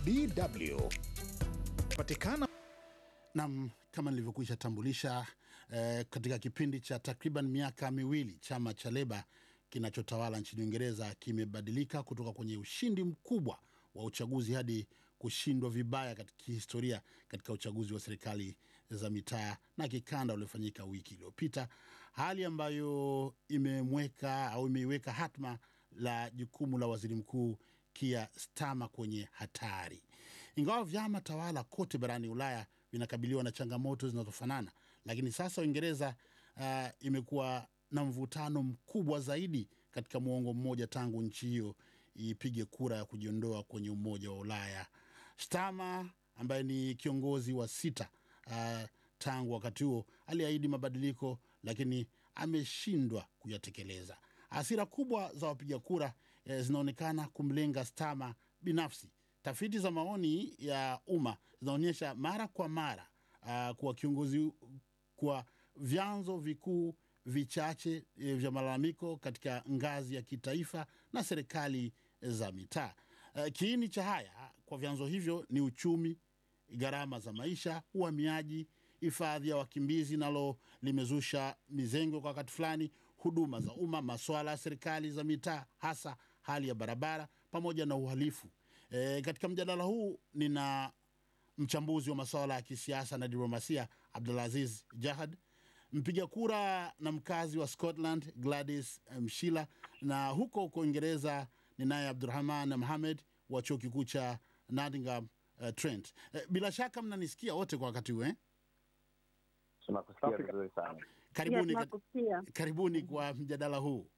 DW patikana Nam, kama nilivyokwisha tambulisha eh, katika kipindi cha takriban miaka miwili chama cha Leba kinachotawala nchini Uingereza kimebadilika kutoka kwenye ushindi mkubwa wa uchaguzi hadi kushindwa vibaya katika kihistoria katika uchaguzi wa serikali za mitaa na kikanda uliofanyika wiki iliyopita, hali ambayo imemweka au imeiweka hatma la jukumu la waziri mkuu Keir Starmer kwenye hatari. Ingawa vyama tawala kote barani Ulaya vinakabiliwa na changamoto zinazofanana, lakini sasa Uingereza uh, imekuwa na mvutano mkubwa zaidi katika muongo mmoja tangu nchi hiyo ipige kura ya kujiondoa kwenye Umoja wa Ulaya. Starmer ambaye ni kiongozi wa sita uh, tangu wakati huo aliahidi mabadiliko, lakini ameshindwa kuyatekeleza. Hasira kubwa za wapiga kura eh, zinaonekana kumlenga Starmer binafsi. Tafiti za maoni ya umma zinaonyesha mara kwa mara uh, kuwa kiongozi kwa vyanzo vikuu vichache e, vya malalamiko katika ngazi ya kitaifa na serikali za mitaa. E, kiini cha haya kwa vyanzo hivyo ni uchumi, gharama za maisha, uhamiaji, hifadhi ya wakimbizi nalo limezusha mizengo kwa wakati fulani, huduma za umma, masuala ya serikali za mitaa, hasa hali ya barabara pamoja na uhalifu. E, katika mjadala huu nina mchambuzi wa masuala ya kisiasa na diplomasia Abdulaziz Jahad, mpiga kura na mkazi wa Scotland Gladys Mshila, na huko huko Uingereza ninaye Abdurahman Mohamed wa chuo kikuu cha Nottingham uh, Trent. Uh, bila shaka mnanisikia wote kwa wakati huu eh? Tunakusikia vizuri sana. Karibuni, Yes, nakusikia. karibuni kwa mjadala huu.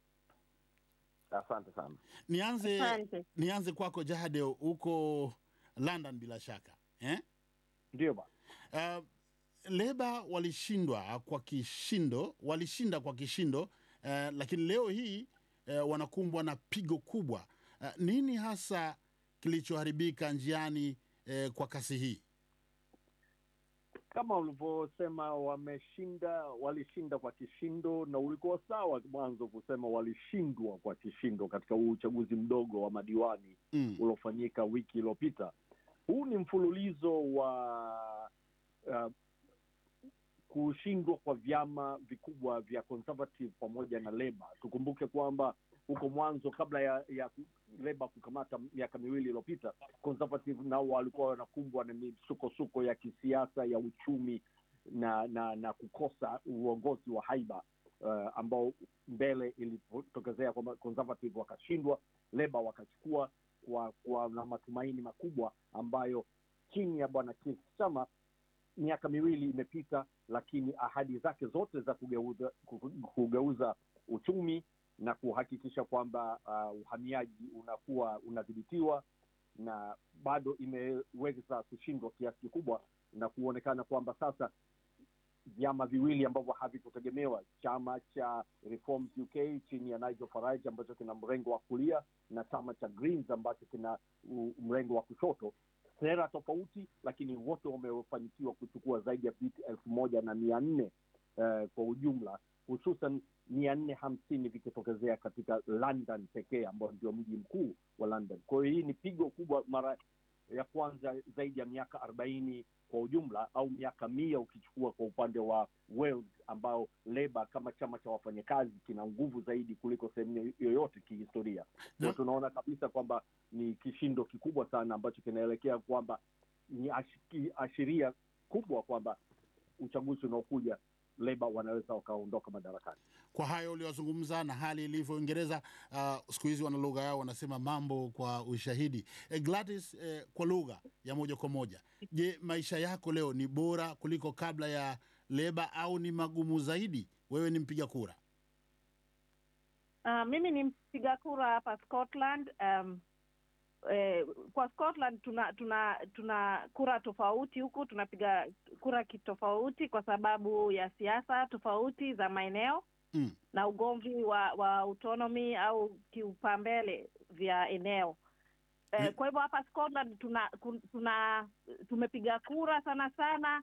Asante sana. Nianze, Asante. nianze kwako Jahade, huko London bila shaka eh? Ndio bwana. Uh, Leba walishindwa kwa kishindo, walishinda kwa kishindo uh, lakini leo hii uh, wanakumbwa na pigo kubwa. Uh, nini hasa kilichoharibika njiani uh, kwa kasi hii? kama ulivyosema wameshinda walishinda kwa kishindo na ulikuwa sawa mwanzo kusema walishindwa kwa kishindo katika huu uchaguzi mdogo wa madiwani Mm. uliofanyika wiki iliyopita huu ni mfululizo wa uh, kushindwa kwa vyama vikubwa vya conservative pamoja na leba tukumbuke kwamba huko mwanzo kabla ya, ya leba kukamata miaka miwili iliyopita conservative nao walikuwa wanakumbwa na misukosuko ya kisiasa ya uchumi na na na kukosa uongozi wa haiba uh, ambao mbele ilipotokezea kwamba conservative wakashindwa leba wakachukua kwa, kwa na matumaini makubwa ambayo chini ya bwana Keir Starmer miaka miwili imepita lakini ahadi zake zote za kugeuza, kugeuza uchumi na kuhakikisha kwamba uh, uhamiaji unakuwa unadhibitiwa na bado imeweza kushindwa kiasi kikubwa na kuonekana kwamba sasa vyama viwili ambavyo havikutegemewa chama cha Reforms UK chini ya Nigel Farage ambacho kina mrengo wa kulia na chama cha Greens ambacho kina u- mrengo wa kushoto sera tofauti lakini wote wamefanikiwa kuchukua zaidi ya viti elfu moja na mia nne uh, kwa ujumla hususan mia nne hamsini vikitokezea katika London pekee ambao ndio mji mkuu wa London. Kwa hiyo hii ni pigo kubwa, mara ya kwanza zaidi ya miaka arobaini kwa ujumla au miaka mia ukichukua kwa upande wa Wales ambao Leba kama chama cha wafanyakazi kina nguvu zaidi kuliko sehemu yoyote kihistoria. Na- Na tunaona kabisa kwamba ni kishindo kikubwa sana ambacho kinaelekea kwamba ni ashi- ashiria kubwa kwamba uchaguzi unaokuja Leba wanaweza wakaondoka madarakani. Kwa hayo uliozungumza na hali ilivyo Uingereza, uh, siku hizi wana lugha yao wanasema mambo kwa ushahidi. E, Gladys, eh, kwa lugha ya moja kwa moja, je, maisha yako leo ni bora kuliko kabla ya Leba au ni magumu zaidi? Wewe ni mpiga kura. Uh, mimi ni mpiga kura hapa Scotland. Um, eh, kwa Scotland tuna tuna tuna kura tofauti huku, tunapiga kura kitofauti kwa sababu ya siasa tofauti za maeneo Mm. na ugomvi wa wa autonomy au kiupambele vya eneo. Eh, Mm. kwa hivyo hapa Scotland tuna kun- tuna tumepiga kura sana sana